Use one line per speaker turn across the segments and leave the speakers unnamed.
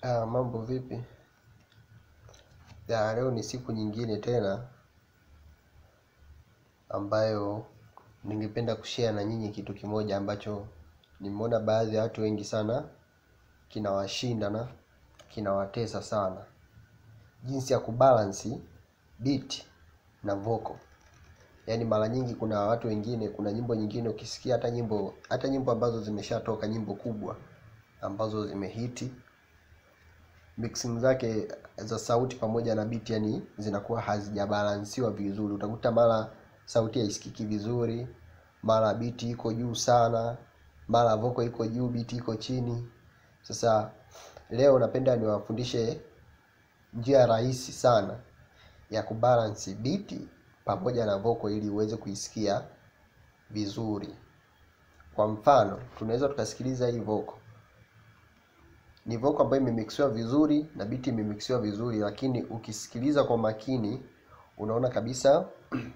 Ah, mambo vipi? Ya, leo ni siku nyingine tena ambayo ningependa kushare na nyinyi kitu kimoja ambacho nimeona baadhi ya watu wengi sana kinawashinda na kinawatesa sana, jinsi ya kubalansi beat na vocal. Yaani mara nyingi kuna watu wengine, kuna nyimbo nyingine ukisikia hata nyimbo hata nyimbo ambazo zimeshatoka, nyimbo kubwa ambazo zimehiti mixing zake za sauti pamoja na beat yani zinakuwa hazijabalansiwa vizuri. Utakuta mara sauti haisikiki vizuri, mara beat iko juu sana, mara vocal iko juu, beat iko chini. Sasa leo napenda niwafundishe njia rahisi sana ya kubalance beat pamoja na vocal ili uweze kuisikia vizuri. Kwa mfano, tunaweza tukasikiliza hii vocal ni vocal ambayo imemixiwa vizuri na biti imemixiwa vizuri, lakini ukisikiliza kwa makini unaona kabisa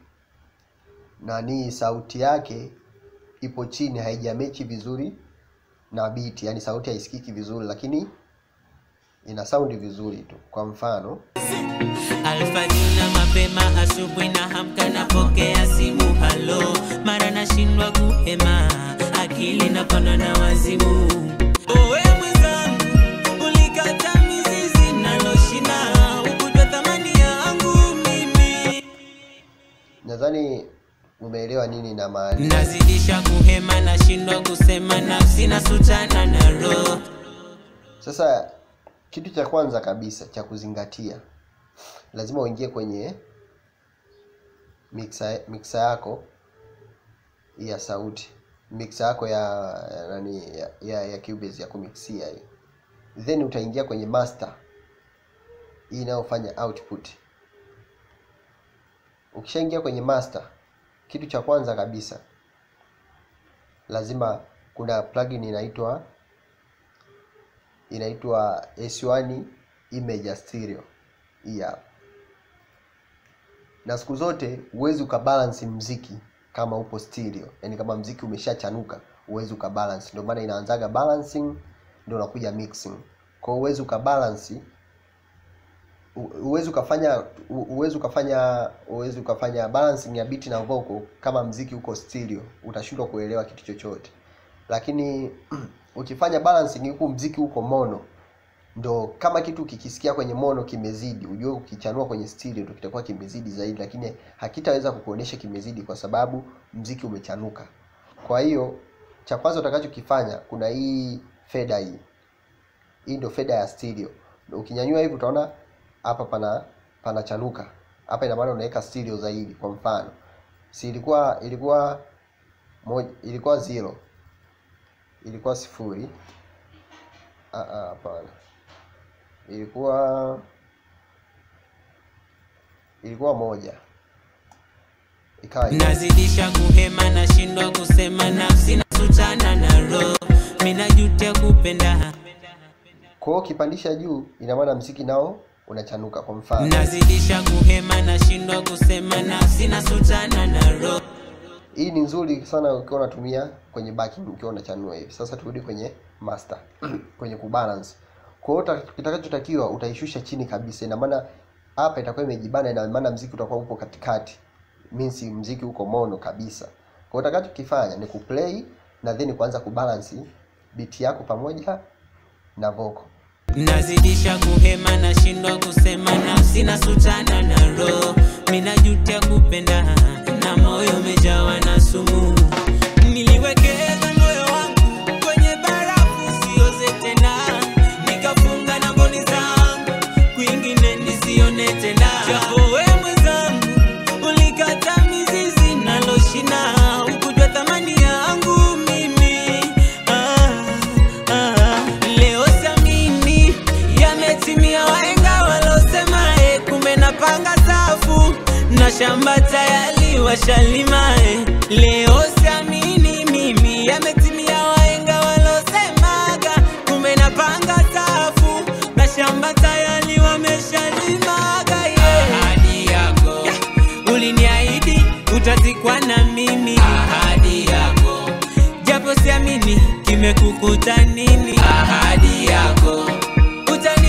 nani sauti yake ipo chini, haijamechi vizuri na biti, yani sauti haisikiki vizuri, lakini ina saundi vizuri tu. Kwa mfano
Alfajiri na mapema, asubuhi na hamka, napokea simu halo, mara nashindwa kuhema, akili napanda na wazimu. Owe mwenzangu, ulikata mizizi naloshina, ukujua thamani yangu mimi.
nadhani umeelewa nini na maana.
Nazidisha kuhema, nashindwa kusema, nafsi nasutana na roho.
Sasa kitu cha kwanza kabisa cha kuzingatia, lazima uingie kwenye mixer, mixer yako ya sauti, mixer yako ya ya nani ya, ya, ya Cubase ya kumixia hii, then utaingia kwenye master hii inayofanya output. Ukishaingia kwenye master, kitu cha kwanza kabisa lazima kuna plugin inaitwa inaitwa S1 Image Stereo hii hapa. Na siku zote huwezi ukabalance mziki kama upo stereo, yaani kama mziki umeshachanuka huwezi ukabalance. Ndio maana inaanzaga balancing ndio unakuja mixing. Kwa hiyo huwezi ukabalance huwezi ukafanya huwezi ukafanya huwezi ukafanya balancing ya beat na vocal kama mziki uko stereo, utashindwa kuelewa kitu chochote. Lakini ukifanya balancing huku mziki uko mono, ndo kama kitu kikisikia kwenye mono kimezidi, ujue ukichanua kwenye stereo ndo kitakuwa kimezidi zaidi, lakini hakitaweza kukuonesha kimezidi kwa sababu mziki umechanuka. Kwa hiyo cha kwanza utakachokifanya, kuna hii fader hii hii ndio fader ya stereo. Ukinyanyua hivi utaona hapa pana panachanuka hapa, ina maana unaweka stereo zaidi. Kwa mfano, si ilikuwa ilikuwa moja, ilikuwa zero, ilikuwa sifuri. Ah, ah, hapana, ilikuwa ilikuwa moja, ikawa hivi.
nazidisha kuhema, nashindwa kusema, nafsi nasutana na roho, minajutia kupenda
Kwa hiyo ukipandisha juu, ina maana mziki nao unachanuka. Kwa mfano
nazidisha kuhema, nashindwa kusema, nafsi nasutana na roho.
hii ni nzuri sana ukiwa unatumia kwenye backing ukiwa unachanua hivi. Sasa turudi kwenye master kwenye kubalance. Kwa hiyo uta- kitakachotakiwa utaishusha chini kabisa, ina maana hapa itakuwa imejibana, ina maana mziki utakuwa upo katikati, means mziki uko mono kabisa. Kwa hiyo utakachokifanya ni kuplay na then kuanza kubalance beat yako pamoja na vocal.
nazidisha kuhema, nashindwa kusema, nafsi nasutana na roho, minajutia kupenda na moyo umejawa na sumu. Niliwekeza moyo wangu kwenye barafu sioze tena, nikafunga na mboni zangu kwingine nisione tena. Japo we mwenzangu ulikata mizizi naloshina, ukujua thamani yangu mimi ah, ah. Leo siamini yametimia, wahenga walosema eh, kumbe napanga safu na shamba tayari washalima eh. Leo siamini mimi yametimia, wahenga walosemaga kumbe napanga safu na shamba tayari wameshalimaga yeah. Ahadi yako uliniahidi utazikwa na mimi, ahadi yako japo siamini kimekukuta nini, ahadi yako utani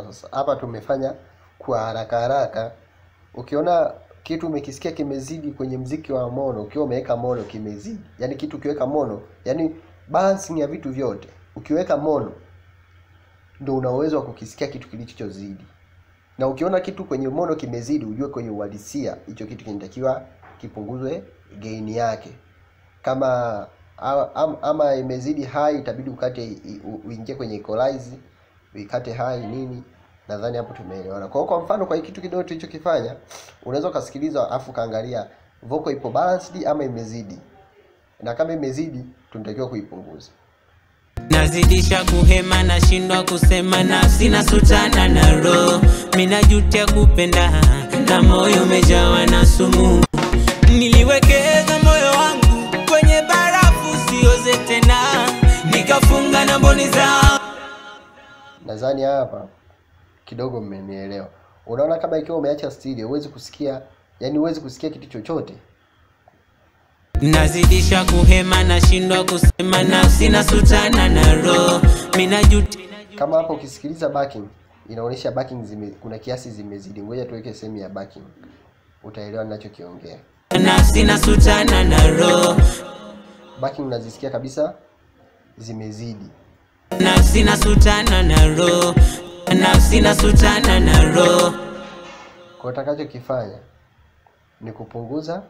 sasa hapa tumefanya kwa haraka haraka ukiona kitu umekisikia kimezidi kwenye mziki wa mono ukiwa umeweka mono kimezidi yaani kitu ukiweka mono yaani balancing ya vitu vyote ukiweka mono ndo una uwezo wa kukisikia kitu kilichozidi na ukiona kitu kwenye mono kimezidi ujue kwenye uhalisia hicho kitu kinatakiwa kipunguzwe gain yake kama a- am- ama imezidi high itabidi ukate i- u- uingie kwenye equalize uikate high nini nadhani hapo tumeelewana kwa hiyo kwa mfano kwa hii kitu kidogo tulichokifanya unaweza ukasikiliza afu kaangalia vocal ipo balanced ama imezidi na kama imezidi tunatakiwa kuipunguza
nazidisha kuhema nashindwa kusema nafsi nasutana na roho minajutia kupenda na moyo umejawa na sumu niliwekeza moyo wangu kwenye barafu sioze tena nikafunga na mboni zao
nadhani hapa kidogo mmenielewa unaona kama ikiwa umeacha stereo huwezi kusikia yani huwezi kusikia kitu chochote
nazidisha kuhema nashindwa kusema nafsi nasutana na roho minajutia
kama hapo ukisikiliza backing inaonyesha backing zime, kuna kiasi zimezidi ngoja tuweke sehemu ya backing utaelewa ninachokiongea
nafsi nasutana na roho
backing unazisikia kabisa zimezidi
nafsi nasutana na roho nafsi nasutana na roho
kwa utakachokifanya ni kupunguza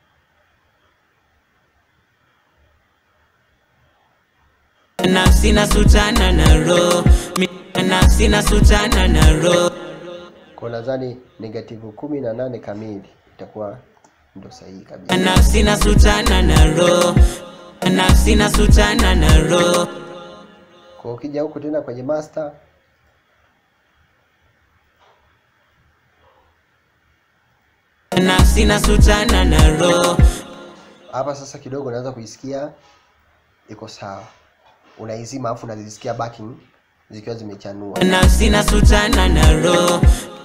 nafsi nasutana na roho Mi- nafsi nasutana na roho
kwa nadhani negative kumi na nane kamili itakuwa ndo sahihi kabisa
nafsi nasutana na roho nafsi nasutana na roho
kwa ukija huku tena kwenye master
nafsi nasutana na roho
hapa sasa kidogo unaweza kuisikia iko sawa unaizima afu unazisikia backing zikiwa zimechanua
nafsi nasutana na roho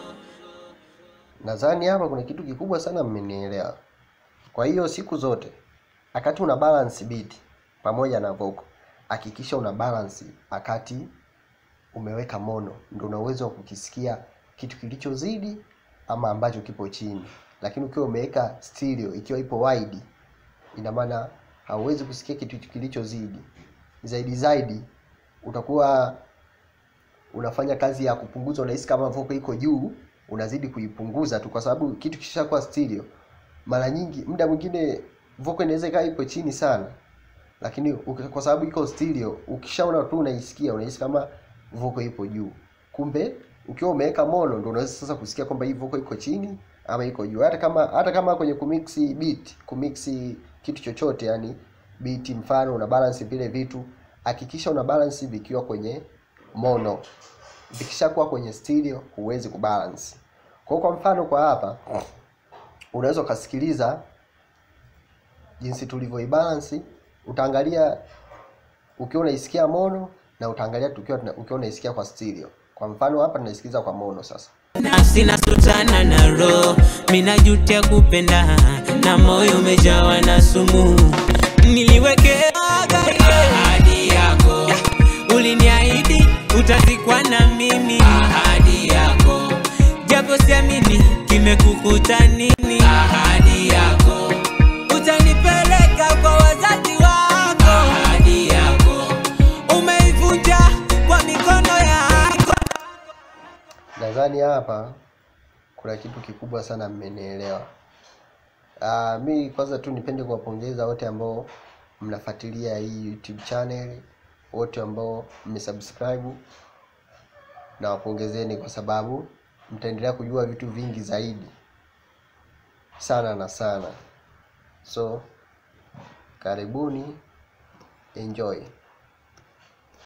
nadhani hapa kuna kitu kikubwa sana mmenielewa kwa hiyo siku zote wakati una balance beat pamoja na vocal hakikisha una balance wakati umeweka mono ndio una uwezo wa kukisikia kitu kilichozidi ama ambacho kipo chini lakini ukiwa umeweka stereo ikiwa ipo wide ina maana hauwezi kusikia kitu kilichozidi zaidi zaidi utakuwa unafanya kazi ya kupunguza unahisi kama vocal iko juu unazidi kuipunguza tu kwa sababu kitu kishakuwa stereo mara nyingi muda mwingine vocal inaweza ikawa ipo chini sana lakini uki- kwa sababu iko stereo ukishaona tu unaisikia unahisi kama vocal ipo juu kumbe ukiwa umeweka mono ndio unaweza sasa kusikia kwamba hii vocal iko chini ama iko juu hata kama hata kama kwenye kumix beat kumix kitu chochote yani beat mfano una balance vile vitu hakikisha una balance vikiwa kwenye mono vikishakuwa kwenye stereo huwezi kubalance kwa hiyo kwa mfano kwa hapa unaweza ukasikiliza jinsi tulivyoibalance utaangalia ukiwa unaisikia mono na utaangalia tukiwa tuna- ukiwa unaisikia kwa stereo kwa mfano hapa tunaisikiza kwa mono sasa
nafsi nasutana na roho minajutia kupenda na moyo umejawa na sumu niliwekeaga ahadi yako uliniahidi utazikwa na mimi ahadi yako japo siamini kimekukuta nini ahadi yako utanipeleka kwa wazazi wako ahadi yako umeivunja kwa mikono yako
nadhani hapa kuna kitu kikubwa sana mmenielewa uh, mi kwanza tu nipende kuwapongeza wote ambao mnafuatilia hii youtube channel wote ambao mmesubscribe na wapongezeni kwa sababu mtaendelea kujua vitu vingi zaidi sana na sana so karibuni enjoy